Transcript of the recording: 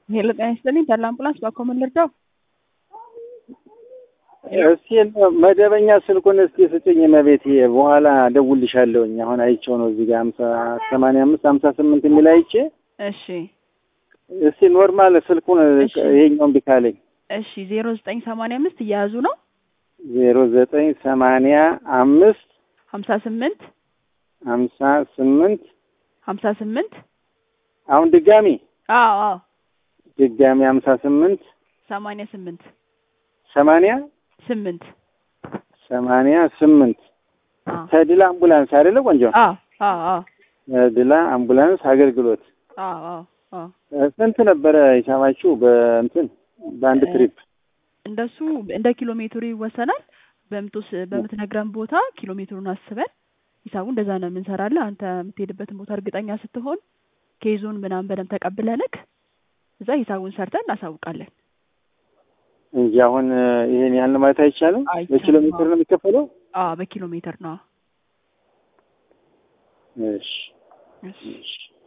ሄሎ ጤና ይስጥልኝ ተድላ አምቡላንስ ባኮ ምን ልርዳው? እስኪ መደበኛ ስልኩን እስኪ ስጭኝ መቤቴ፣ በኋላ እደውልልሻለሁኝ። አሁን አይቼው ነው እዚህ ጋር ሀምሳ ሰማንያ አምስት ሀምሳ ስምንት የሚል አይቼ፣ እሺ እስኪ ኖርማል ስልኩን እሺ። ይሄኛውን ቢካለኝ እሺ ዜሮ ዘጠኝ ሰማንያ አምስት እየያዙ ነው ዜሮ ዘጠኝ ሰማንያ አምስት ሀምሳ ስምንት ሀምሳ ስምንት ሀምሳ ስምንት አሁን ድጋሚ አዎ አዎ ድጋሚ ሀምሳ ስምንት ሰማንያ ስምንት ሰማንያ ስምንት ሰማንያ ስምንት አዎ ተድላ አምቡላንስ አይደለ ቆንጆ? አዎ አዎ አዎ ተድላ አምቡላንስ አገልግሎት አዎ አዎ አዎ ስንት ነበረ ሂሳባችሁ በእንትን በአንድ እ- ትሪፕ? እንደሱ እንደ ኪሎ ሜትሩ ይወሰናል። በምትወስ በምትነግረን ቦታ ኪሎ ሜትሩን አስበን ሂሳቡ እንደዛ ነው የምንሰራለን። አንተ የምትሄድበትን ቦታ እርግጠኛ ስትሆን ኬዙን ምናምን በደንብ ተቀብለንክ እዛ ሂሳቡን ሰርተን እናሳውቃለን። እንጂ አሁን ይሄን ያህል ነው ማለት አይቻልም። አይቻልም። በኪሎ ሜትር ነው የሚከፈለው። አዎ በኪሎ ሜትር ነው። እሺ እሺ እሺ